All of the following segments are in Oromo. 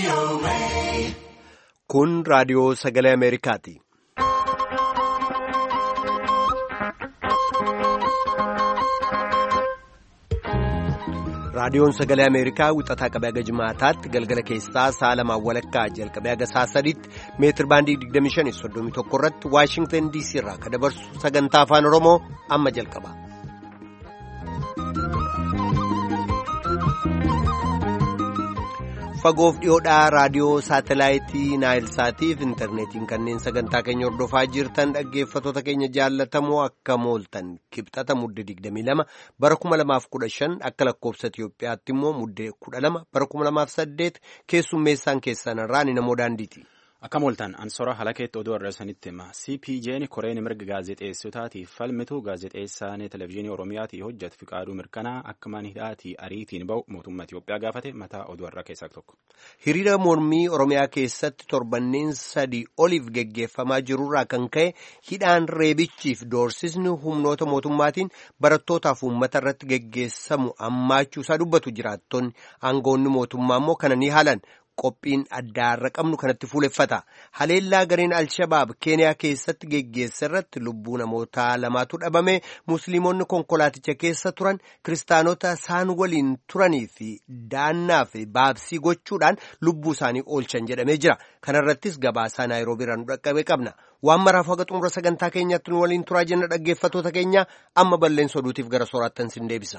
Kun raadiyoo sagalee Ameerikaati. Raadiyoon sagalee Ameerikaa wixataa qabee haga jimaataatti galgala keessaa sa'a lamaan walakkaa jalqabee haga sa'a sadiitti meetir baandii 2531 irratti Waashingtan DC irraa kan dabarsu sagantaa afaan Oromoo amma jalqaba. Fagoof dhiyoodhaa raadiyoo saatelaayitii Naayilsaatiif intarneetiin kanneen sagantaa keenya hordofaa jirtan dhaggeeffatoota keenya jaallatamoo akka mooltan kibxata mudde 22 bara 2015 akka lakkoofsa Itiyoophiyaatti immoo mudde 12 bara 2008 keessummeessaan keessan irraa ni namoo daandiiti. Akka mooltan ansora halakeetti oduu arreessanitti hima CPJ'n koreen mirga gaazexeessotaatiif falmitu gaazexeessaan televezyiinii Oromiyaatii hojjetu fiqaaduu mirkanaa akka manhidhaatii ariitiin ba'u mootummaa Itiyoophiyaa gaafate mataa oduu irraa keessaa tokko. Hiriira mormii Oromiyaa keessatti torbanneen sadii oliif geggeeffamaa jirurraa kan ka'e hidhaan reebichiif doorsisni humnoota mootummaatiin barattootaaf uummata irratti geggeessamu ammaachuusaa dubbatu jiraattonni aangoonni mootummaa immoo kana ni haalan. Qophiin addaarra qabnu kanatti fuuleffata. Haleellaa gareen Alshabaab Keeniyaa keessatti geggeessa irratti lubbuu namoota lamaatu dhabame musliimonni konkolaaticha keessa turan kiristaanota isaan waliin turanii fi daannaa fi baabsii gochuudhaan lubbuu isaanii oolchan jedhamee jira. Kana irrattis gabaasaa Naayiroobii irraa nu dhaqqabe qabna. Waan maraaf haga xumura sagantaa keenyatti nu waliin turaa jenna dhaggeeffatoota keenya amma balleessa oduutiif gara sooraattan sin deebisa.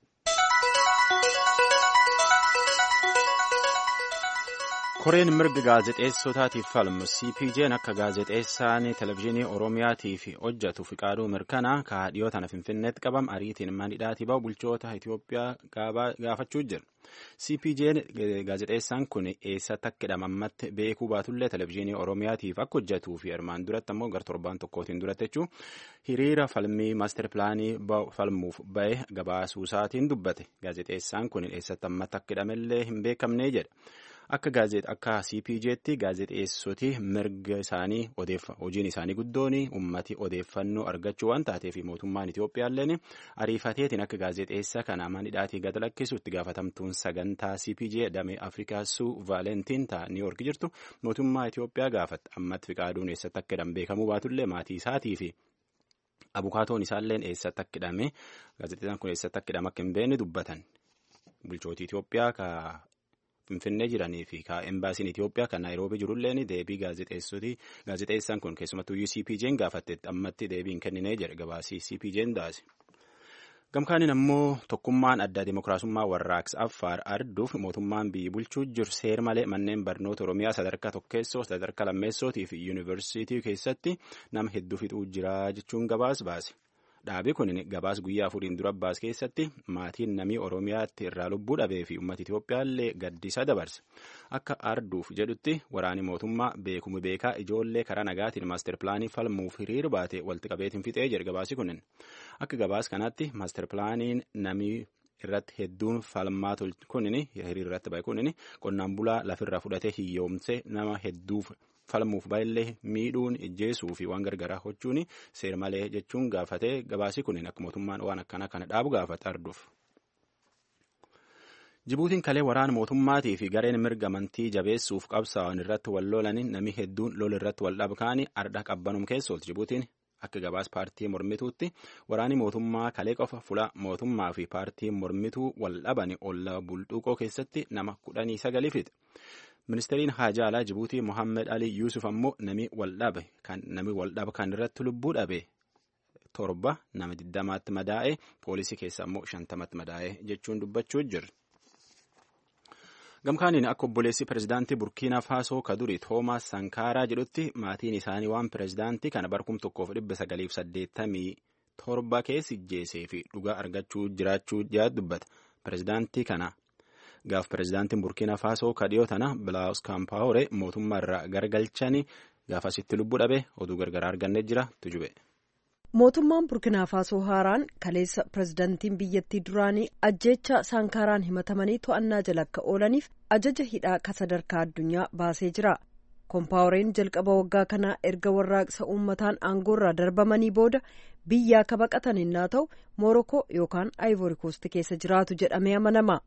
koreen mirga gaazexeessotaatiif falmu cpj'n akka gaazexeessaan televezyiinii oromiyaatiif hojjetu fiqaaduu mirkanaa kaadhiyoo tana finfinneetti qabam ariitiin manhidhaatii ba'u bulchoota itiyoophiyaa gaafachuu jira cpj'n gaazexeessaan kun eessatti akka hidhamammatti beekuu baatullee televezyiinii oromiyaatiif akka hojjetuu fi armaan duratti ammoo gar torbaan tokkootiin duratti jechuun hiriira falmii maaster pilaanii falmuuf ba'e gabaasuusaatiin dubbate gaazexeessaan kun eessatti ammatti akka hidhamellee hin beekamnee jedha. Akka gaazexaa akka CPJ'tti gaazexeessoti mirga isaanii hojiin isaanii guddoon ummati odeeffannoo argachuu waan taateef mootummaan Itoophiyaalleen ariifateetiin akka gaazexeessa kana manhidhaatii gad lakkisu itti gaafatamtuun sagantaa CPJ damee Afrikaa suu Vaalentiin ta'a Niiwoork jirtu mootummaa Itoophiyaa gaafatti ammatti fiqaaduun eessatti akka hidhame beekamuu baatullee maatii isaatii fi abukaatoon isaalleen eessatti akka hidhame gaazexeessaan kun eessatti akka hidhame akka hin beekne dubbatan bulchootii Itoophiyaa ka. Finfinnee jiranii fi embaasiin Itoophiyaa kan Naayiroobii jirulleen deebii gaazexeessaan kun keessumattuu CPJ'n gaafattetti ammatti deebii hin kenninee jedhe gabaasii CPJ'n daase. Gamkaaniin ammoo tokkummaan addaa dimookiraasummaa warraaqsa Affaar arduuf mootummaan biyyi bulchuu jiru seer malee manneen barnoota Oromiyaa sadarkaa tokkeessoo sadarkaa lammeessootii fi yuunivarsiitii keessatti nama hedduu fixuu jira jechuun gabaas baase. Dhaabii kun gabaas guyyaa afuriin dura baase keessatti maatiin namii Oromiyaatti irraa lubbuu dhabee fi uummata Itoophiyaallee gaddisa dabarse. Akka arduuf jedhutti waraani mootummaa beekumu beekaa ijoollee karaa nagaatiin maaster pilaanii falmuuf hiriir baate walitti qabeetiin fixee jedhe gabaasi kunin. Akka gabaas kanatti maaster pilaaniin namii irratti hedduun falmaa kunin hiriir irratti ba'e kunin qonnaan bulaa lafirraa fudhatee hiyyoomse nama hedduuf. falmuuf baay'illee miidhuun ijjeesuu fi waan gargaraa gochuun seer malee jechuun gaafatee gabaasii kunin akka mootummaan waan akkanaa kana dhaabu gaafata arduuf. Jibuutiin kalee waraana mootummaatii fi gareen mirga amantii jabeessuuf qabsaa'an irratti wal lolaniin namni hedduun lol irratti wal dhabkaanii ardha qabbanum keessooti Jibuutiin akka gabaas paartii mormituutti waraani mootummaa kalee qofa fula mootummaa fi paartii mormituu wal dhabani olla bulxuuqoo keessatti nama kudhanii sagalii fixe. Ministeeriin haajaa alaa Jibuutii Mohaammed Ali Yuusuf ammoo nami waldhabe kan nami waldhaba kan irratti lubbuu dhabe torba nama diddamaatti madaa'e poolisii keessa ammoo shantamatti madaa'e jechuun dubbachuu jira. Gamkaaniin akka obboleessi pirezidaantii Burkiina Faasoo kaduri Toomaas Sankaaraa jedhutti maatiin isaanii waan pirezidaantii kana barkum tokkoof dhibba sagaliif saddeettamii torba keessi jeesee fi dhugaa argachuu jiraachuu jaat dubbata. Pirezidaantii kana gaaf pirezidaantiin burkiina faasoo kadhiyoo tana bilaawus kaampaawore mootummaa irraa gargalchanii gaafasitti lubbuu dhabe oduu gargaraa argannee jira tujube. mootummaan burkiinaa faasoo haaraan kaleessa pirezidaantiin biyyattii duraanii ajjeecha saankaaraan himatamanii to'annaa jala akka oolaniif ajaja hidhaa ka sadarkaa addunyaa baasee jira koompaaworeen jalqaba waggaa kanaa erga warraaqsa uummataan aangoorraa darbamanii booda biyyaa ka baqatan innaa ta'u moorokoo yookaan aayivoorikoosti keessa jiraatu jedhamee amanama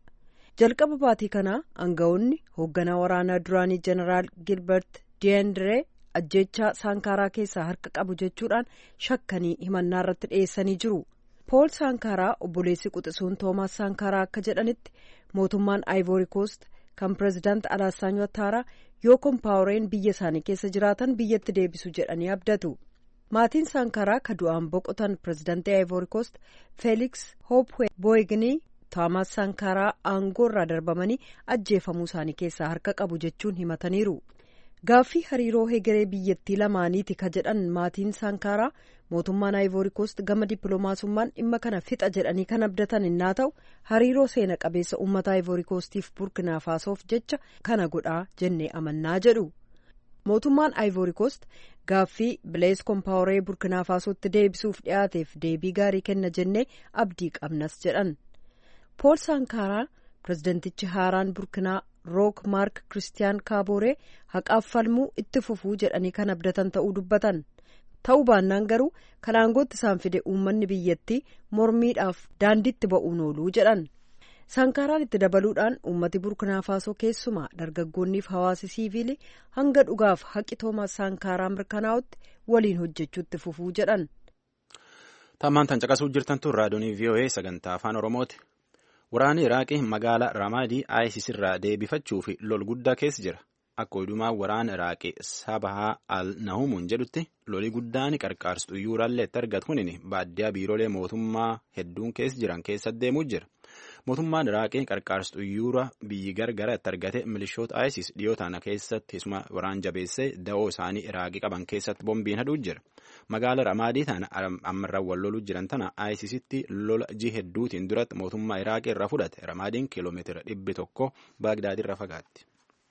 jalqaba baatii kanaa aangawoonni hoogganaa waraanaa duraanii jeneraal gilbert diyendiree ajjeechaa saankaaraa keessaa harka qabu jechuudhaan shakkanii himannaa irratti dhiyeessanii jiru pool saankaaraa obboleessi quxisuun toomaas saankaaraa akka jedhanitti mootummaan aayivoori koost kan pireezidaant alaassaan wataaraa yoo kompaawureen biyya isaanii keessa jiraatan biyyatti deebisu jedhanii abdatu maatiin saankaaraa ka du'aan boqotan pireezidaantii aayivoori koost feeliks hoopwee booyignii toomaas saankaaraa aangoo irraa darbamanii ajjeefamuu isaanii keessaa harka qabu jechuun himataniiru. gaaffii hariiroo hegeree biyyattii lamaaniiti ka jedhan maatiin saankaaraa mootummaan aayivoori koost gama dippiloomaasummaan dhimma kana fixa jedhanii kan abdatan innaa ta'u hariiroo seena qabeessa uummata aayivoori koostiif burkinaa faasoof jecha kana godhaa jennee amannaa jedhu mootummaan aayivoori koost gaaffii bilees kompaawuree burkinaa faasootti deebisuuf dhiyaateef deebii gaarii kenna jennee abdii qabnas jedhan pool saankaaraa pireezidentichi haaraan burkinaa rook maark kiristiyaan kaabooree haqaaf falmuu itti fufuu jedhanii kan abdatan ta'uu dubbatan ta'uu baannaan garuu kan aangootti isaan fide uummanni biyyattii mormiidhaaf daandiitti ba'uun ooluu jedhan saankaaraan itti dabaluudhaan uummati burkinaa faasoo keessumaa dargaggoonniif hawaasi siiviilii hanga dhugaaf haqi toomaas saankaaraa mirkanaa'utti waliin hojjechuutti fufuu jedhan. tammaan tan caqasuu jirtan tun raadiyoonii voa sagantaa afaan oromooti. Waraanni Iraaqii magaalaa Ramaadii ISIS irraa deebifachuu fi lol guddaa keessa jira. Akka odumaa waraana Iraaqii Sabahaa al-Nahumuun jedhutti loli guddaan qarqaarsu xuyyooraallee itti argatu kunin baadiyyaa biiroolee mootummaa hedduun keessa jiran keessa deemuu jira. Mootummaan Iraaqii qarqaarsu xuyyoora biyyi gargara itti argate milishoota ISIS dhiyoo tana keessatti isuma waraan jabeessee da'oo isaanii Iraaqii qaban keessatti bombiin hadhuu jira. Magaala Ramaadii tana ammarraa wal loluu jiran tana ISIStti lola ji hedduutiin duratti mootummaa Iraaqii irraa fudhate. Ramaadiin kiiloomeetira dhibbi tokko Baagdaadii irraa fagaatti.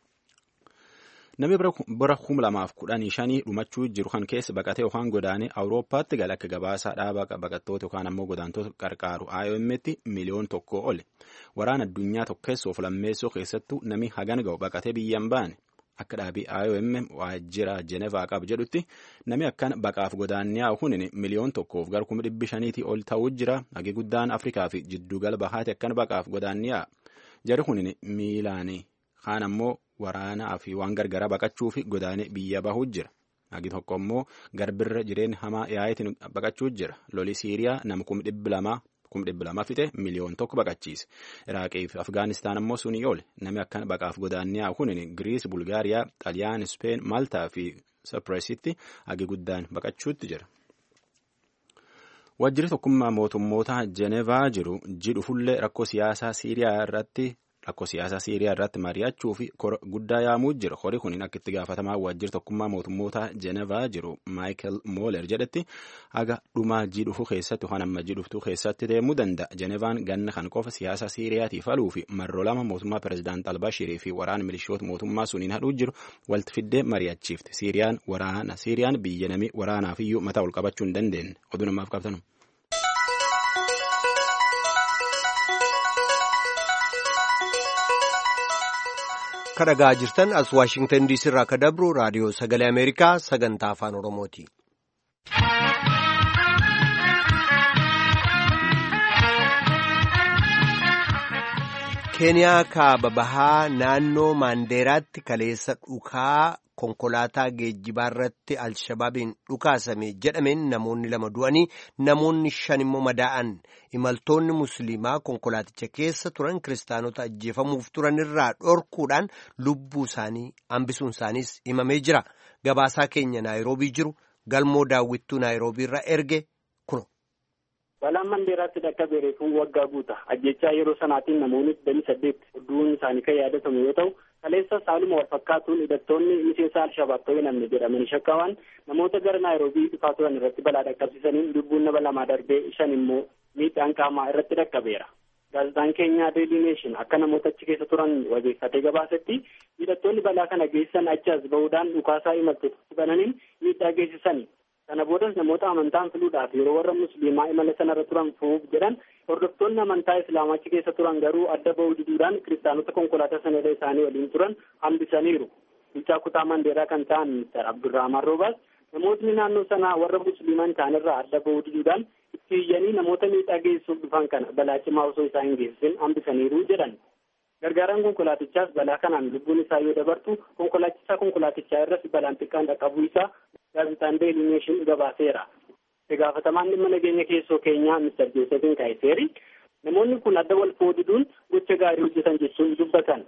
Namni bara kuma lamaaf kudhanii shanii dhumachuu jiru kan keessa baqatee yookaan godaanee Awurooppaatti gala akka gabaasaa dhaaba baqattoota yookaan ammoo godaantota qarqaaru IOM'tti miliyoon tokko oli. Waraana addunyaa tokkeessoof lammeessoo keessattuu namni hagan ga'u baqatee biyyaan baane. Akka dhaabii IOM waajjira Jenevaa qabu jedhutti namni akkan baqaaf godaanniyaa hunin miliyoon tokkoof gara kuma dhibbi shaniitii ol ta'uu jira. Hagi guddaan Afrikaa fi jiddugala bahaati akkan baqaaf godaanniyaa. Jari hunin miilaanii kaan ammoo waraanaa fi waan gargaraa baqachuu fi godaanee biyya bahuu jira. Hagi tokko immoo garbirra jireenya hamaa yaa'itiin baqachuu jira. Loli Siiriyaa nama kuma dhibbi lamaa kum dhibba lama fixe miliyoon tokko baqachiise iraaqii fi afgaanistaan ammoo sunii oole namni akkan baqaaf godaanniyaa kunin giriis bulgaariyaa xaliyaan speen maaltaa fi sapireesitti hagi guddaan baqachuutti jira. Waajjirri tokkummaa mootummoota Jenevaa jiru jidhu fullee rakkoo siyaasaa Siiriyaa irratti rakkoo siyaasaa Siiriyaa irratti mari'achuu fi kora guddaa yaamuu jira. Hori kun akka itti gaafatamaa waajjirri tokkummaa mootummoota Jenevaa jiru Maayikel Mooler jedhetti haga dhumaa jidhufuu keessatti yookaan amma jidhuftuu keessatti deemuu danda'a. Jenevaan ganna kan qofa siyaasa Siiriyaatiif haluu fi marroo lama mootummaa pireezidaant Albashirii fi waraana milishoota mootummaa suniin hadhuu jiru walitti fiddee mari'achiifte. Siiriyaan waraana Siiriyaan biyya namii waraanaaf iyyuu mataa ol qabachuu hin dandeenye. Oduu namaaf qabtanu. Kan dhagaa jirtan as Waashingtan diisii irraa akka dabru raadiyoo sagalee Ameerikaa sagantaa afaan Oromooti. Keeniyaa kaaba bahaa naannoo Maandeeraatti kaleessa dhukaa konkolaataa geejjibaa irratti Alshabaabiin dhukaasame jedhameen namoonni lama du'anii namoonni shan immoo madaa'an imaltoonni musliimaa konkolaaticha keessa turan kiristaanota ajjeefamuuf turan irraa dhorkuudhaan lubbuu isaanii hambisuun isaaniis himamee jira. Gabaasaa keenya Naayiroobii jiru galmoo daawwittuu Naayiroobii irraa erge kuno. Balaan Mandeeraatti dhaqqabee reefuu waggaa guuta. Ajjechaa yeroo sanaatiin namoonni digdamii saddeet du'uun isaanii kan yaadatamu yoo ta'u, kaleessa saaluma wal fakkaatuun hidhattoonni miseensa Alshabaab ta'uu namni jedhamanii shakkaman namoota gara Naayiroobii dhufaa turan irratti balaa dhaqqabsiisaniin lubbuun nama lamaa darbee shan immoo miidhaan qaamaa irratti dhaqqabeera. Gaazexaan keenya Daily Nation akka namoota achi keessa turan wabeeffatee gabaasetti hidhattoonni balaa kana geessisan achi as bahuudhaan dhukaasaa imaltoota bananiin miidhaa geessisani. Kana boodas namoota amantaan filuudhaaf yeroo warra musliimaa imala sanarra turan fuuf jedhan hordoftoonni amantaa islaamaa achi keessa turan garuu adda bahuu diduudhaan kiristaanota konkolaataa sanarra isaanii waliin turan hambisaniiru. Bulchaa kutaa Mandeeraa kan ta'an Mr. Abdurrahman Roobaas namootni naannoo sanaa warra musliimaa hin taanirraa adda bahuu diduudhaan itti iyyanii namoota miidhaa geessuuf dhufan kana balaa cimaa osoo isaa hin geessisin hambisaniiru jedhan. Gargaaraan konkolaatichaas balaa kanaan lubbuun isaa yoo dabartu konkolaachisaa konkolaatichaa irratti balaan xiqqaan dhaqqabuu isaa gaazexaan Deeli Neeshin gabaaseera. Itti gaafatamaan dhimma nageenya keessoo keenyaa Mr. Joosefin Kaayiseeri namoonni kun adda wal fooduun gocha gaarii hojjetan jechuun dubbatan.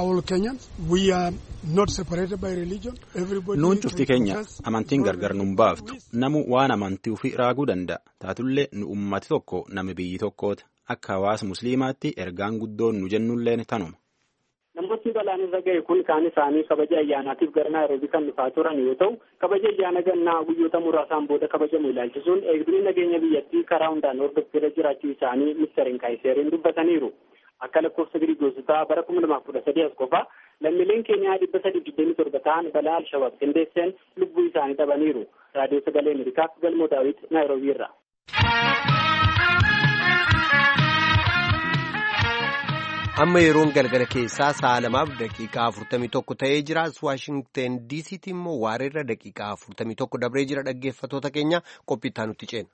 Nuun cufti keenya amantiin gargar nun baaftu namu waan amantii ofii raaguu danda'a taatullee nu ummati tokko nama biyyi tokkooti akka hawaasa musliimaatti ergaan guddoon nu jennulleen tanuma. Namoonni balaan irra ga'e kun kaan isaanii kabaja ayyaanaatiif gara Naayiroobii kan dhufaa turan yoo ta'u kabaja ayyaana gannaa guyyoota muraasaan booda kabajamu ilaalchisuun eegdonni nageenya biyyattii karaa hundaan hordoffiirra jiraachuu isaanii ministeeriin Kaayiseeriin dubbataniiru. Akka lakkoofsa Giriigoosotaa bara kuma lamaaf kudha sadii as qofa lammiileen Keeniyaa dhibba sadii digdamii torba ta'an balaa Alshabaab qindeesseen lubbuu isaanii dhabaniiru. Raadiyoo Sagalee Ameerikaaf Galmoo Daawit Naayiroobii irra. amma yeroon galgala keessaa sa'a lamaaf daqiiqaa afurtamii tokko ta'ee jira waashingten diisiitti immoo waareerra daqiiqaa afurtamii tokko dabree jira dhaggeeffatoota keenya qophiittaa nutti ceena.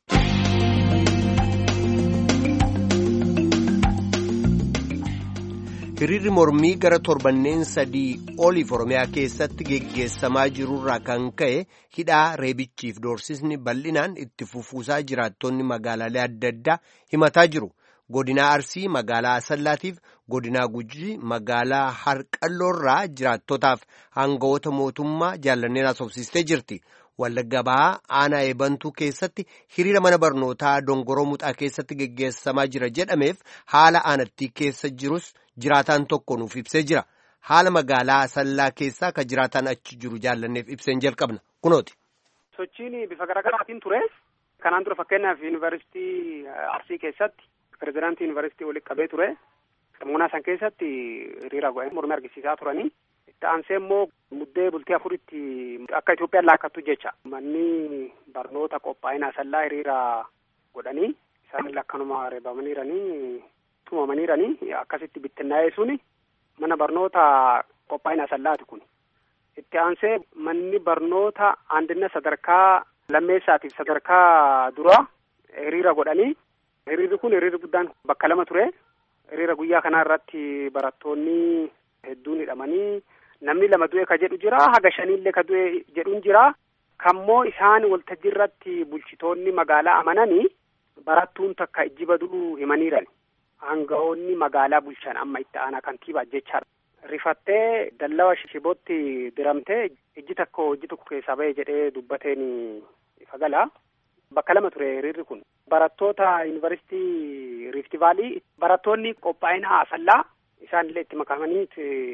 hiriirri mormii gara torbanneen sadii oliif oromiyaa keessatti geggeessamaa jirurraa kan ka'e hidhaa reebichiif doorsisni bal'inaan itti fufuusaa jiraattonni magaalaalee adda addaa himataa jiru. godinaa arsii magaalaa asallaatiif godinaa gujii magaalaa harqalloorraa jiraattotaaf hangawoota mootummaa jaallanneen haasofsiistee jirti wallagga bahaa aanaa eebantuu keessatti hiriira mana barnootaa dongoroo muxaa keessatti geggeessamaa jira jedhameef haala aanattii keessa jirus jiraataan tokko nuuf ibsee jira haala magaalaa asallaa keessaa ka jiraataan achi jiru jaallanneef ibseen jalqabna kunooti. sochiin bifa garaagaraatiin ture kanaan dura fakkeenyaaf yuunivarsiitii arsii keessatti. Pireezidaantii yuunivarsiitii walitti qabee ture. Sammuunaa san keessatti hiriira godhanii mormii argisiisaa turanii. Itti aansee immoo muddee bultii afuritti akka Itoophiyaan laakkattu jecha. Manni barnoota qophaa'ina asallaa hiriira godhanii isaan lakkanuma reebamaniiranii tumamaniiranii akkasitti bittinnaa'ee suni mana barnoota qophaa'ina asallaati kun. Itti aansee manni barnoota andina sadarkaa lammeessaatiif sadarkaa duraa hiriira godhanii. Hiriirri kun hiriirri guddaan bakka lama ture. Hiriira guyyaa kanaa irratti barattoonni hedduun hidhamanii namni lama du'e ka jedhu jira. Haga shaniillee ka du'e jedhuun jira. Kammoo isaan waltajjii irratti bulchitoonni magaalaa amananii barattuun takka ijjiba du'uu himaniiran. Aangawoonni magaalaa bulchan amma itti aanaa kantiibaa jechaadha. Rifattee dallawa shibootti diramtee ijji tokko ijji tokko keessaa ba'e jedhee dubbateen ifa gala. Bakka lama ture hiriirri kun. Barattoota yuunivarsiitii Riifti Vaalii barattoonni qophaa'ina asallaa isaanillee itti makamanii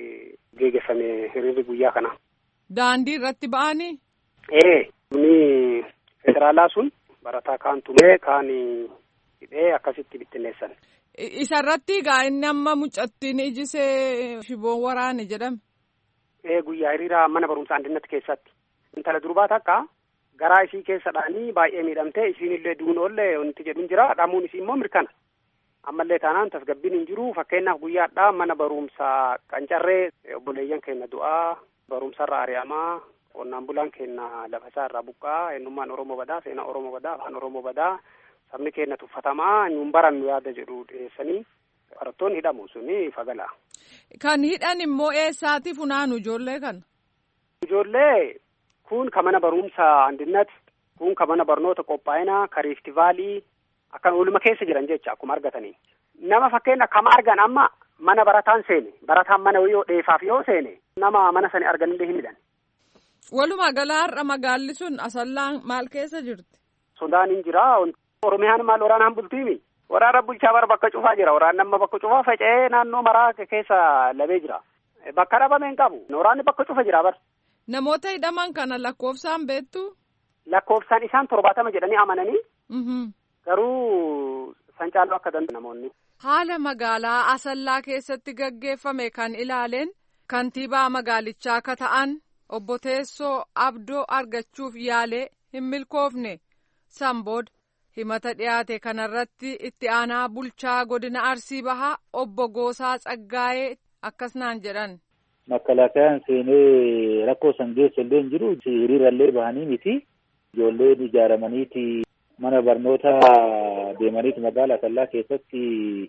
geggeeffame hiriirri guyyaa kana. Daandii irratti ba'anii? Ee, humni federaalaa sun barataa kaan tumee kaan hidhee akkasitti bittinneessan. Isa irratti egaa inni amma mucattiin ijisee shiboon waraane jedhame. Ee guyyaa hiriira mana barumsaa andinnatti keessatti. Intala durbaa takka. garaa isii keessadhaanii baay'ee miidhamtee isiinillee duunoollee wanti jedhuun jira dhamuun isii immoo mirkana ammallee taanaan tasgabbiin hin jiru fakkeenyaaf guyyaadhaa mana barumsaa qancarree obboleeyyan keenya du'aa barumsarra ari'amaa qonnaan bulaan keenya lafasaa irraa buqqaa eenyummaan oromoo badaa seenaa oromoo badaa afaan oromoo badaa sabni keenya tuffatamaa nuun barannu yaada jedhu dhiyeessanii barattoonni hidhamu suni fagala. Kan hidhan immoo eessaati funaanu ijoollee kana? Ijoollee kun ka mana barumsa andinnat kun ka mana barnoota qophaa'inaa ka riiftivaalii akkan ooluma keessa jiran jecha akkuma argatanii nama fakkeenya kama argan amma mana barataan seene barataan mana yoo dheefaaf yoo seene nama mana sani arganillee hin hidhan. Walumaa galaa har'a magaalli sun asallaan maal keessa jirti? Sodaan hin jira. Oromiyaan maal waraanaan bultiimi? Waraana bulchaa bara bakka cufaa jira. Waraanni amma bakka cufaa faca'ee naannoo maraa keessa labee jira. Bakka dhabame hin qabu. Waraanni bakka cufa jira bara. Namoota hidhaman kana lakkoofsaan beektu? Lakkoofsaan isaan torbaatama jedhanii amananii. Garuu san caaluu akka danda'u namoonni. Haala magaalaa Asallaa keessatti gaggeeffame kan ilaaleen kantiibaa magaalichaa akka ta'an obbo Teessoo Abdoo argachuuf yaalee hin milkoofne san booda himata dhiyaate kanarratti itti aanaa bulchaa godina Arsii Bahaa obbo Goosaa Tsaggaayee akkasnaan jedhan. Makalaakayaan seenee rakkoo san geessa illee hin jiru hiriirallee bahanii miti ijoolleen ijaaramaniiti mana barnoota deemaniiti magaalaa Asallaa keessatti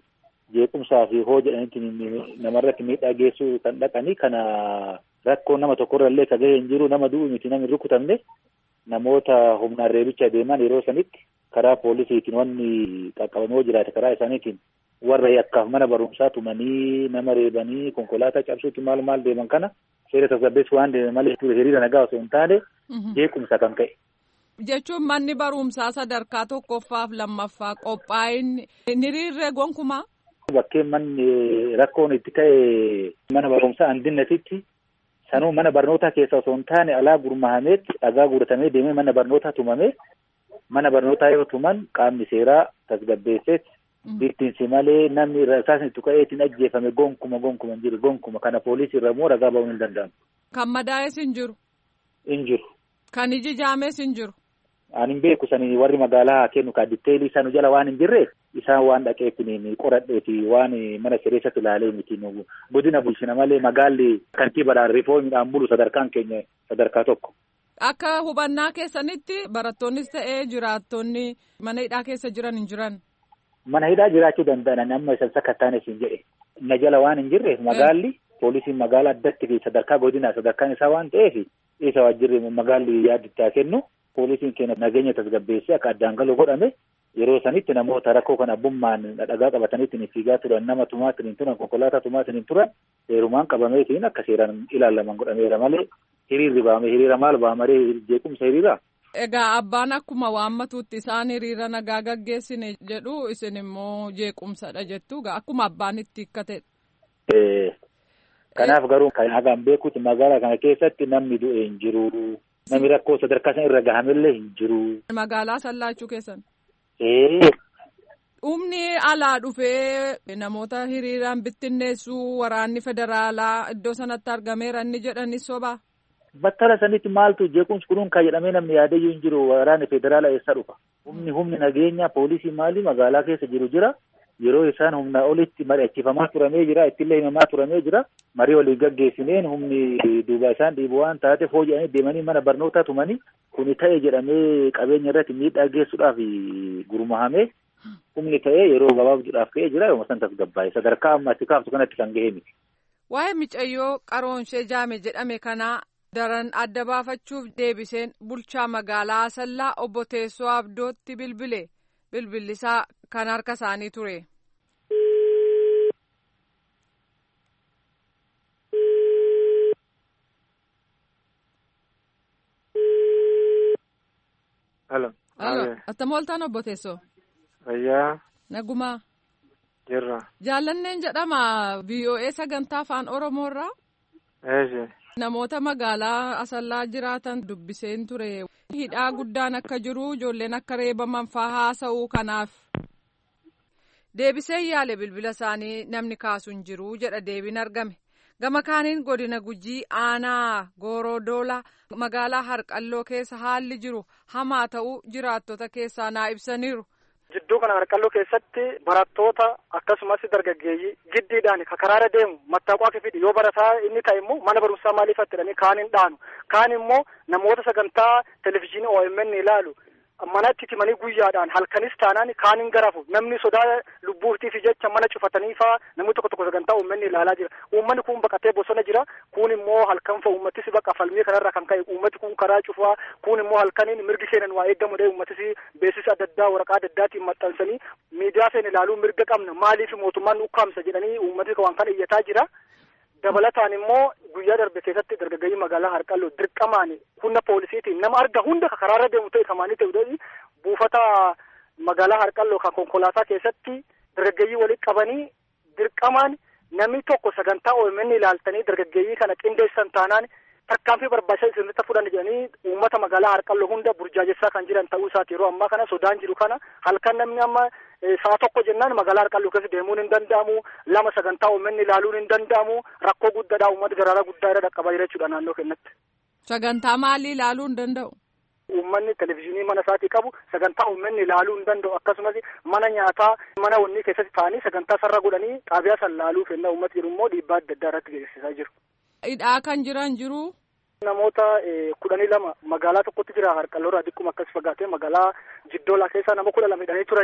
jeequmsaa fi hoo jedhanitti namarratti miidhaa geessuu kan dhaqanii kana rakkoo nama tokkorra illee ka gahee hin jiru nama du'u miti namni rukutamne namoota humnaan reebicha deeman yeroo sanitti karaa poolisiitiin wanni qaqqabamee jiraate karaa isaaniitiin warra yakkaaf mana barumsaa tumanii nama reebanii konkolaataa cabsuutti maal maal deeman kana seera tasgabbeessu waan deeman malee hiriira nagaa osoo hin taane jeequmsa kan ka'e. Jechuun manni barumsaa sadarkaa tokkoffaaf lammaffaa qophaa'inni hiriirree gonkumaa. Bakkeen manni rakkoon itti ka'e mana barumsaa andinnatitti sanuu mana barnootaa keessa osoo hin taane alaa gurmahameetti dhagaa guuratamee deemee mana barnootaa tumamee mana barnootaa yoo tuman qaamni seeraa tasgabbeesseet bittinsi malee namni isaasni itti ka'eetiin ajjeefame gonkuma gonkuma hin jiru gonkuma kana poolisii irra immoo ragaa ba'uun hin danda'amu. Kan madaa'es hin jiru. Hin jiru. Kan iji jaames hin jiru. Ani hin beeku sanii warri magaalaa haa kennu kan ditteelii isaan jala waan hin jirre isaan waan dhaqeetiin qoradheeti waan mana sireessatti ilaalee miti godina bulchina malee magaalli kantiibadhaan rifoomiidhaan bulu sadarkaan keenya sadarkaa tokko. Akka hubannaa keessanitti barattoonnis ta'ee jiraattonni mana hidhaa keessa jiran hin jiran. Mana hidhaa jiraachuu danda'an amma isan sakkattaanes hin jedhe. Na jala waan hin jirre magaalli poolisiin magaalaa addatti fi sadarkaa godinaa sadarkaan isaa waan ta'eef isa waajjirri magaalli yaadittaa kennu. poolisiin keenya nageenya tasgabbeessee akka addaan galuu godhame yeroo sanitti namoota rakkoo kan abbummaan dhagaa qabataniitiin fiigaa turan nama tumaatiin hin turan konkolaataa tumaatiin hin turan seerumaan qabameetiin akka seeraan ilaalaman godhameera malee hiriirri baame hiriira maal baamaree jeequmsa hiriira. Egaa abbaan akkuma waammatuutti isaan hiriira nagaa gaggeessine jedhu isin immoo jeequmsadha jettu akkuma abbaan itti hikkatedha. Kanaaf garuu kan hagaan beekuuti magaalaa kana keessatti namni du'e hin jiru. Namni rakkoo sadarkaa sana irra gahamellee hin jiru. Magaalaa sallaachuu keessan. Ee. Humni alaa dhufee namoota hiriiraan bittinneessuu waraanni federaalaa iddoo sanatti argameera inni jedhanis sobaa. Battala sanitti maaltu jeequmsi kunuun kan jedhamee namni yaadayyuu hin jiru waraanni federaalaa eessa dhufa. Humni humni nageenyaa poolisii maali magaalaa keessa jiru jira. Yeroo isaan humna olitti mari'achiifamaa turamee jira ittillee himamaa turamee jira. Marii waliin gaggeessineen humni duuba isaan dhiibu waan taateef hojii deemanii mana barnootaa tumanii kuni ta'e jedhamee qabeenya irratti miidhaa geessuudhaaf gurmahamee humni ta'ee yeroo gabaabduudhaaf ka'ee jira yooma san tasgabbaa'e sadarkaa amma itti kaaftu kanatti kan ga'e miti. Waa'ee micayyoo qaroonshee jaame jedhame kanaa daran adda baafachuuf deebiseen bulchaa magaalaa Asallaa obbo Teessoo Abdootti bilbile bilbillisaa kan harka isaanii ture. Halo. Halo. Attam ooltaan obbo Teessoo. Fayyaa. Nagumaa. Jirra. Jaallanneen jedhama VOA sagantaa afaan Oromoorraa. Eeshi. Namoota magaalaa Asallaa jiraatan dubbiseen ture. Hidhaa guddaan akka jiru ijoolleen akka reebaman faa haasa'uu kanaaf. Deebisee yaale bilbila isaanii namni kaasu hin jiru jedha deebiin argame. Gama kaaniin godina gujii aanaa goorodoolaa magaalaa harqalloo keessa haalli jiru hamaa ta'uu jiraattota keessaa naa ibsaniiru. Jidduu kana harqalloo keessatti barattoota akkasumas dargaggeeyyii giddiidhaan karaara deemu mattaaqaa fidhi yoo barataa inni ta'e immoo mana barumsaa maaliif attidhanii kaan hin dhaanu kaan immoo namoota sagantaa televizyiinii OMN ilaalu manatti timanii guyyaadhaan halkanis taanaan kaan hin garafu namni sodaa lubbuutiif jecha mana cufatanii faa namni tokko tokko sagantaa uummanni ilaalaa jira uummanni kun baqatee bosona jira kun immoo halkan fa uummatis baqa falmii kanarraa kan ka'e uummati kun karaa cufaa kun immoo halkaniin mirgi seenan waa eeggamudha uummatis beeksisa adda addaa waraqaa adda addaatiin maxxansanii miidiyaa seen ilaaluu mirga qabna maaliif mootummaan ukkaamsa jedhanii uummati waan kana iyyataa jira. dabalataan immoo guyyaa darbe keessatti dargaggeeyyii magaalaa harqalloo dirqamaan humna poolisiitiin nama arga hunda karaarra deemu ta'e kamaanii ta'e buufata magaalaa harqalloo kan konkolaataa keessatti dargaggeeyyii walitti qabanii dirqamaan namni tokko sagantaa OMN ilaaltanii dargaggeeyyii kana qindeessan taanaan tarkaanfii barbaachisaa isinitti fudhan jedhanii uummata magaalaa harqalloo hunda burjaajessaa kan jiran ta'uu isaati yeroo ammaa kana sodaan jiru kana halkan namni amma saa tokko jennaan magaalaa harqalloo keessa deemuun hin danda'amu lama sagantaa uummanni ilaaluun hin danda'amu rakkoo guddaadha uummata daraaraa guddaa irra dhaqqabaa jira jechuudha naannoo keenyatti. Sagantaa maalii ilaaluu hin danda'u? Uummanni televizyiinii mana isaatii qabu sagantaa uummanni ilaaluu hin danda'u akkasumas mana nyaataa mana wannii keessatti taa'anii sagantaa sarara godhanii xaabiyaa san ilaaluu kenna uummata jiru immoo dhiibbaa adda addaa irratti geessisaa jiru. Hidhaa kan jiran jiru. Namoota kudhanii lama magaalaa tokkotti jira harqalloorraa diqquma akkas fagaatee magaalaa jiddoolaa keessaa nama kudha lama hidhanii turanii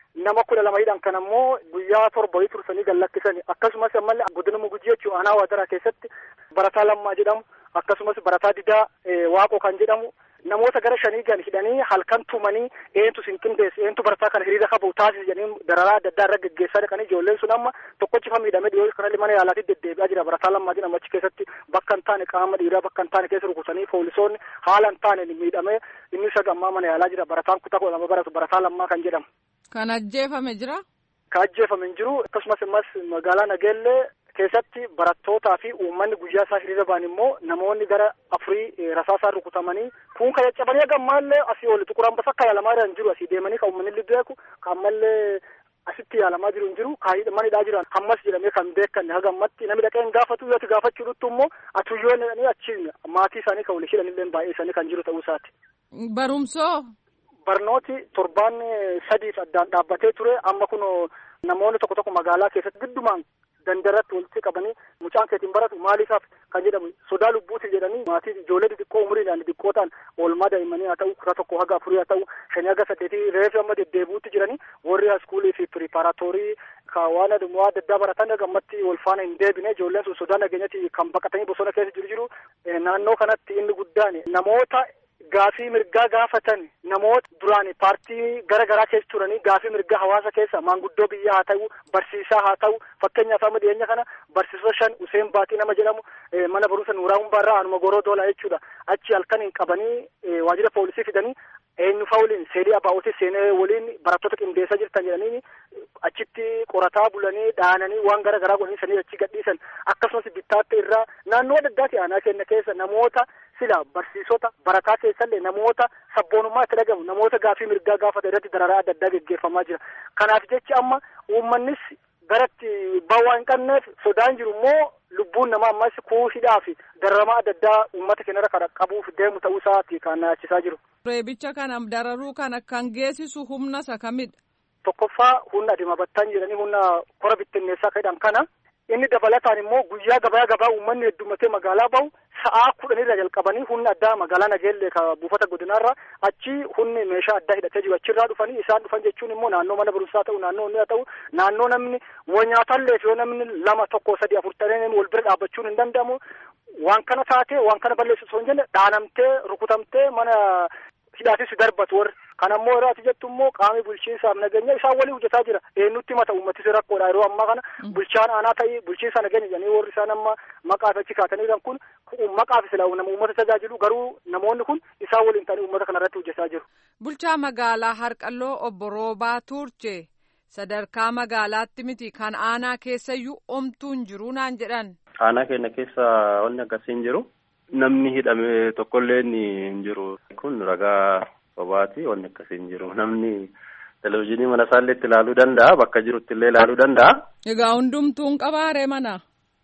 nama kudha lama hidhan kan ammoo guyyaa torba wayii tursanii gad lakkisani akkasumas ammallee godina mugujii jechuu aanaa waadaraa keessatti barataa lammaa jedhamu akkasumas barataa didaa waaqoo kan jedhamu namoota gara shanii gan hidhanii halkan tumanii eentu sin qindeesse eentu barataa kana hiriira qabu taasise jedhanii dararaa adda addaa irra geggeessaa dhaqanii ijoolleen sun amma tokkochi miidhamee dhiyoo kanallee mana yaalaatti deddeebi'aa jira barataa lammaa jedhamu achi keessatti bakka hin taane qaama dhiiraa bakka hin taane keessa rukutanii poolisoonni haala hin taane miidhamee inni isa gammaa mana yaalaa jira barataan kutaa kudha lama baratu barataa lammaa kan jedhamu. Kan ajjeefame jira? Kan ajjeefame hin jiru akkasumas ammas magaalaa Nageellee keessatti barattootaa fi uummanni guyyaa isaa hiriira ba'an immoo namoonni gara afurii rasaasaan rukutamanii kun kan caccabanii gammaallee asii oli xuqur ambasa akka yaalamaa jiran jiru asii deemanii kan uummanni beeku kan ammallee asitti yaalamaa jiru hin jiru kan manidhaa jiran hammas jedhamee kan beekan haga ammatti namni dhaqee hin gaafatu yoo gaafachuu dhuttu immoo atuyyoon achi maatii isaanii kan waliin hidhanillee baay'isanii kan jiru ta'uu isaati. Barumsoo. Barnooti torbaan sadiif addaan dhaabbatee ture amma kun namoonni tokko tokko magaalaa keessatti giddumaan dandaratti walitti qabanii mucaan keetiin baratu maaliisaaf kan jedhamu sodaa lubbuuti jedhanii maatii ijoollee xixiqqoo umuriidhaan xixiqqoo ta'an oolmaa daa'immanii haa ta'u kudha tokko haga afurii haa ta'u shanii haga saddeetii reefi amma deddeebi'uutti jiranii warri haaskuulii fi piripaaraatoorii waan adda addaa baratan gammatti wal faana hin deebine ijoolleen sun sodaa nageenyatti kan baqatanii bosona keessa jiru jiru naannoo kanatti inni guddaan namoota gaafii mirgaa gaafatan namoota duraan paartii gara garaa keessa turanii gaafii mirgaa hawaasa keessa maanguddoo biyyaa haa ta'u barsiisaa haa ta'u fakkeenyaaf amma dhiyeenya kana barsiisota shan Useen Baatii nama jedhamu mana barumsa Nuuraa Humbaarraa anuma goroo doolaa jechuudha achi halkan hin qabanii waajjira poolisii fidanii eenyu fa'aa waliin seelii abaa'otii seenee waliin barattoota qindeessaa jirtan jedhanii achitti qorataa bulanii dhaananii waan gara garaa godhanii sanii achi gadhiisan akkasumas bittaatte irraa naannoo adda addaati aanaa kenna keessa namoota sila barsiisota barataa keessallee namoota sabboonummaa itti dhagahu namoota gaafii mirgaa gaafatan irratti dararaa adda addaa geggeeffamaa jira kanaaf jechi amma uummannis garatti bawaa hin qabneef sodaan jiru immoo lubbuun namaa ammas kuushidhaa fi dararamaa adda addaa uummata keenyarra kan qabuuf deemu ta'uu isaati kan naachisaa jiru. Reebicha kana dararuu kana kan geessisu humna isa kamidha? Tokkoffaa humna adimabattaan jedhanii humna kora bittinneessaa jedhan kana inni dabalataan immoo guyyaa gabaa gabaa uummanni heddummatee magaalaa bahu sa'aa kudhanirra jalqabanii humni addaa magaalaa nageellee ka buufata godinaarra achi humni meeshaa addaa hidhatee jiru achirraa dhufanii isaan dhufan jechuun immoo naannoo mana barumsaa ta'u naannoo inni haa ta'u naannoo namni wanyaatallee yoo namni lama tokko sadi afur ta'ee wal bira dhaabbachuun hin danda'amu waan kana taatee waan kana balleessu osoo hin jenne dhaanamtee rukutamtee mana hidhaatis darbatu warri kan ammoo irraati jettu immoo qaamni bulchiinsaaf nageenya isaan walii hojjetaa jira eenyutti mata uummatis rakkoodha yeroo ammaa kana bulchaan aanaa ta'ii bulchiinsa nageenya jedhanii warri isaan amma maqaaf achi kaatanii jiran kun maqaaf sila nama uummata tajaajilu garuu namoonni kun isaan waliin ta'anii uummata kana irratti hojjetaa jiru. Bulchaa magaalaa Harqalloo obbo Roobaa Tuurchee sadarkaa magaalaatti miti kan aanaa keessayyuu omtuu hin jiru naan jedhan. Aanaa keenya keessa wanni akkasii hin jiru. Namni hidhame tokkollee hin jiru. Kun ragaa sobaati wanni akkasii hin jiru. Namni televizyiinii mana isaallee itti ilaaluu danda'a. Bakka jirutti illee ilaaluu danda'a. Egaa hundumtuun qabaaree mana?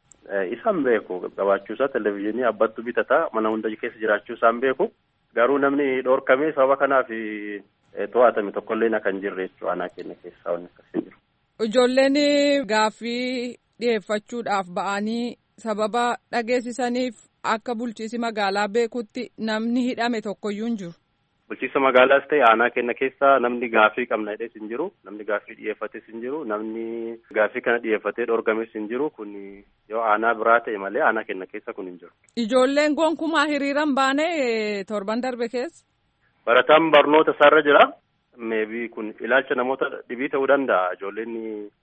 Isaan beeku qabaachuusaa televizyiinii abbattu bitata mana hunda keessa jiraachuu isaan beeku. Garuu namni dhoorkamee sababa kanaaf to'atame tokkollee kan jirre jechuudha aanaa keenya keessaa wanni akkasii jiru. Ijoolleen gaaffii dhiyeeffachuudhaaf ba'anii sababa dhageessisaniif akka bulchiisi magaalaa beekutti namni hidhame tokkoyyuu hin jiru. Bulchiisa magaalaas ta'e aanaa keenya keessa namni gaaffii qabna jedhes hin jiru. Namni gaaffii dhiyeeffates hin jiru. Namni gaaffii kana dhiyeeffatee dhorgames hin jiru. Kun yoo aanaa biraa ta'e malee aanaa keenya keessa kun hin jiru. Ijoolleen gonkumaa hiriiran baane torban darbe keessa. Barataan barnoota isaarra jira. Meebii kun ilaalcha namoota dhibii ta'uu danda'a. Ijoolleen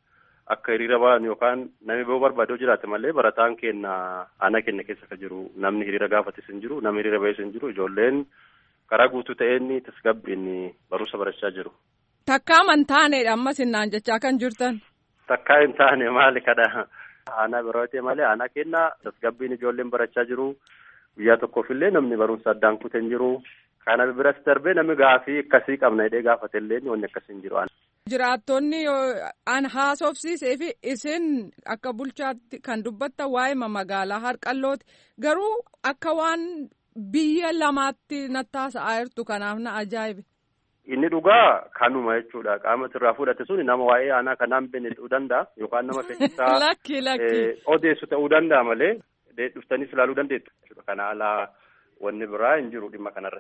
akka hiriira ba'an yookaan namni ba'uu barbaaduu jiraate malee barataan keenya aanaa keenya keessa kan jiru namni hiriira gaafates hin jiru namni hiriira ba'es hin jiru ijoolleen karaa guutuu ta'een tasgabbiin barumsa barachaa jiru. Takkaa man taanedha ammas innaan jechaa kan jirtan. Takkaa hin taane maali kadha aanaa biraa ta'e malee aanaa keenya tasgabbiin ijoolleen barachaa jiru guyyaa tokkoofillee namni barumsa addaan kute hin jiru. Kana biras darbee namni gaafii akkasii qabna jedhee gaafatellee wanni akkasii hin jiru. Jiraattonni an haasofsiisee fi isin akka bulchaatti kan dubbattan waa'ee magaalaa harqallooti garuu akka waan biyya lamaatti nattaasa'aa jirtu kanaaf na ajaa'ibe. Inni dhugaa kanuma jechuudha qaama irraa fudhate sun nama waa'ee aanaa kanaan beekne ta'uu danda'a yookaan nama fedhisaa lakki lakki odeessu ta'uu danda'a malee dhuftanii ilaaluu dandeettu jechuudha kana alaa wanni biraa hin jiru dhimma kanarratti.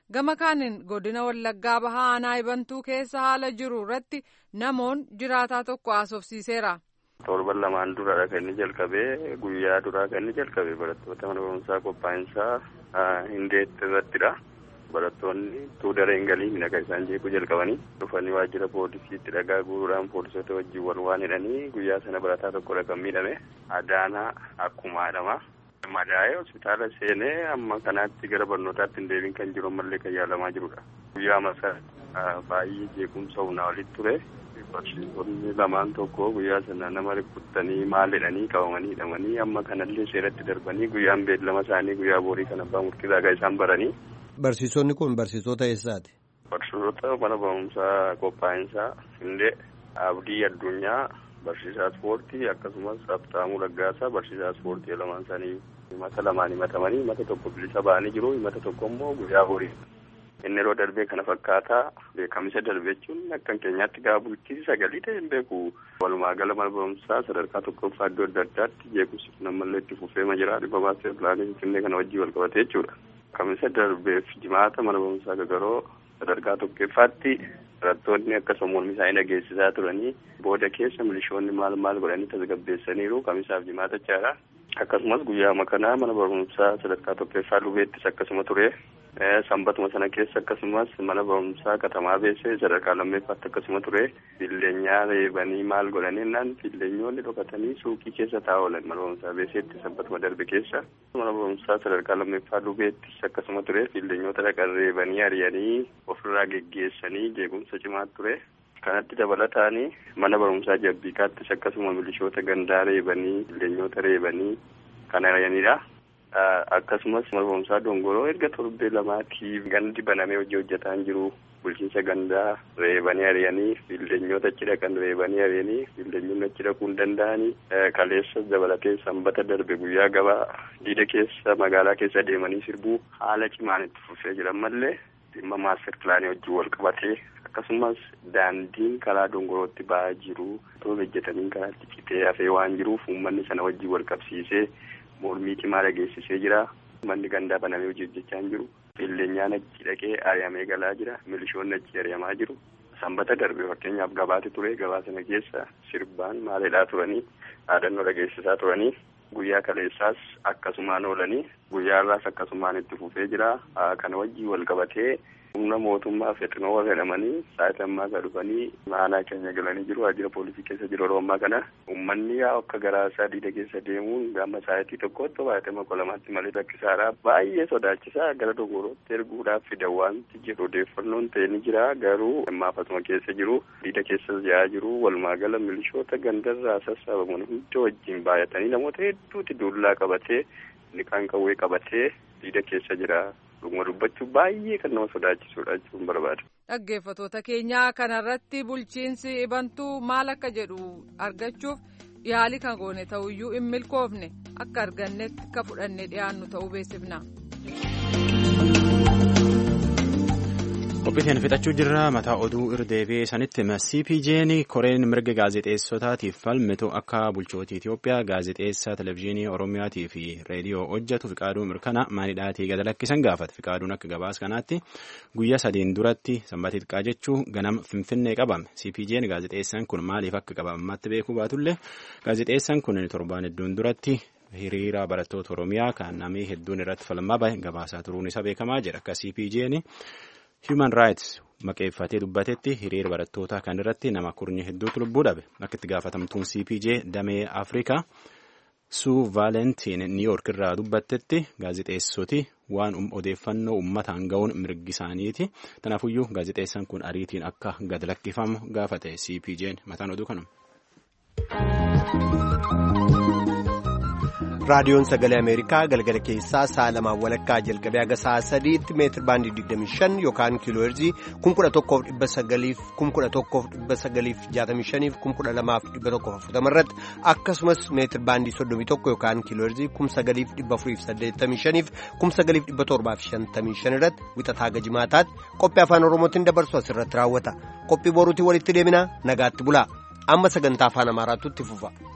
gama kaaniin godina wallaggaa bahaa aanaa ibantuu keessa haala jiru irratti namoon jiraataa tokko haasofsiiseera. torban lamaan duraadha kan inni jalqabee guyyaa duraa kan inni jalqabee barattoota mana barumsaa qophaa'insaa hindeetti irrattidha. barattoonni utuu dareen galii midhagaa isaan jeequu jalqabanii dhufanii waajjira poolisiitti dhagaa guuruudhaan poolisoota wajjin wal waan hidhanii guyyaa sana barataa tokkodha kan miidhame adaanaa akkuma haadhama. madaa'ee hospitaala seenee amma kanaatti gara barnootaatti hin deebiin kan jiru ammallee kan yaalamaa jirudha. guyyaa masa baay'ee jeequmsa humnaa olitti ture. barsiisonni lamaan tokko guyyaa sana nama rukuttanii maal jedhanii qabamanii hidhamanii amma kanallee seeratti darbanii guyyaan beellama isaanii guyyaa boorii kan abbaa murtiisaa kan isaan baranii. Barsiisonni kun barsiisota eessaati? Barsiisota mana barumsaa qophaa'insaa Hindee Abdii Addunyaa barsiisaa ispoortii akkasumas Abtaamuu Laggaasaa barsiisaa ispoortii lamaan isaanii himata lamaan himatamanii himata tokko bilisa ba'anii jiru himata tokko immoo guyyaa boorii. inni yeroo darbee kana fakkaataa beekamisa darbee jechuun akka keenyaatti gaafa bulchiinsi sagalii ta'e hin beeku walumaa gala mana barumsaa sadarkaa tokkoffaa iddoo adda addaatti jeequmsi kun ammallee itti fufeema jira dhibba baasee pilaanii finfinnee kana wajjii wal qabatee jechuudha. Kamisa darbeef jimaata mana barumsaa gagaroo sadarkaa tokkoffaatti barattoonni akka sammuu isaanii dhageessisaa turanii booda keessa milishoonni maal maal godhanii tasgabbeessaniiru kamisaaf jimaata jechaadha. Akkasumas guyyaa kanaa mana barumsaa sadarkaa tokkoffaa lubeettis akkasuma ture. sanbatuma sana keessa akkasumas mana barumsaa katamaa beessee sadarkaa lammeeffaatti akkasuma ture billeenyaa reebanii maal godhaniinaan billeenyoonni dhokatanii suuqii keessa taa'aa oolan mana barumsaa beesseetti sanbatuma darbe keessa mana barumsaa sadarkaa lammeeffaa lubeettis akkasuma ture billeenyota dhaqan reebanii ari'anii ofirraa geggeessanii jeequmsa cimaa ture. kanatti dabalataanii mana barumsaa jabbiikaattis akkasuma milishoota gandaa reebanii billeenyota reebanii kan ari'anidha. akkasumas mana barumsaa dongoroo erga torbee lamaatiif gandi banamee hojii hojjetaa jiru bulchiinsa gandaa reebanii ari'anii billeenyota achi dhaqan reebanii ari'anii billeenyonni achi dhaquu hin danda'anii kaleessa dabalatee sanbata darbe guyyaa gabaa diida keessa magaalaa keessa deemanii sirbuu haala cimaan itti fufee jiran mallee dhimma maaster pilaanii wajjin wal qabatee akkasumas daandiin karaa dongorootti ba'aa jiru otoo hojjetanii karaatti citee hafee waan jiruuf uummanni sana wajjin wal qabsiisee mormii cimaa dhageessisee jira manni gandaa banamee hojii hojjechaa hin jiru billeenyaan achi dhaqee ari'amee galaa jira milishoonni achi ari'amaa jiru sanbata darbe fakkeenyaaf gabaati ture gabaa sana keessa sirbaan maaleedhaa turanii dhaadannoo dhageessisaa turanii guyyaa kaleessaas akkasumaan oolanii guyyaa irraas akkasumaan itti fufee jira kana wajjii wal qabatee humna mootummaa fexinoo warra jedhamanii sa'aatii ammaa isaa dhufanii maanaa keenya galanii jiru waajjira poolisii keessa jiru yeroo ammaa kana uummanni yaa akka garaa isaa diida keessa deemuun gama sa'aatii tokkotti baay'atama kolamaatti malee rakkisaadha baay'ee sodaachisaa gara dogorootti erguudhaaf fidan wanti jedhu odeeffannoon ta'e ni jira garuu ammaafasuma keessa jiru diida keessa jiraa jiru walumaa gala milishoota gandarraa sassaabamuun hunda wajjin baay'atanii namoota hedduuti duullaa qabatee liqaan qawwee qabatee diida keessa jira. dhuguma dubbachuun baay'ee kan nama sodaachisuudha jechuun barbaada. Dhaggeeffatoota keenyaa kanarratti bulchiinsi ibantuu maal akka jedhu argachuuf yaalii kan goone ta'uyyuu hin milkoofne akka argannetti akka fudhannee dhiyaannu ta'uu beeksifna. Qophiitiin fixachuu jirra mataa oduu irdeebi'ee sanitti CPJ'n koreen mirga gaazexeessotaatiif falmitu akka bulchootii Itoophiyaa gaazexeessaa televezyiinii Oromiyaatii fi reediyoo hojjetu fiqaaduu mirkana maanidhaatii gada lakkisan gaafate fiqaaduun akka gabaas kanaatti guyyaa sadiin duratti sanbata xiqqaa jechuu ganama finfinnee qabame CPJ'n gaazexeessaan kun maaliif akka qabamatti beekuu baatullee gaazexeessaan kun torbaan hedduun duratti hiriira barattoota Oromiyaa kan namni hedduun irratti falmaa bahe gabaasaa turuun isa beekamaa jira akka CPJ'n. Human Rights maqeeffatee dubbatetti hiriira barattootaa kan irratti nama kurnye hedduutu lubbuu dhabe akka itti gaafatamtuun CPJ damee Afrikaa suu vaalentiin niiyoork irraa dubbattetti gaazexeessoti waan odeeffannoo uummataan ga'uun mirgi isaaniiti kanaafuyyuu gaazexeessaan kun ariitiin akka gad lakkifamu gaafate CPJ'n mataan oduu kanuma. raadiyoon sagalee ameerikaa galgala keessaa sa'a lamaan walakkaa jalqabee haga sa'a sadiitti meetir baandii 25 yookaan kiilooherzii 11,900 11,965 12,140 irratti akkasumas meetir baandii 31 yookaan kiilooherzii 9,485 9,755 irratti wixataa gajimaataatti qophii afaan oromootiin dabarsu asirratti raawwata qophii boruutii walitti deemina nagaatti bulaa amma sagantaa afaan amaaraatti fufa.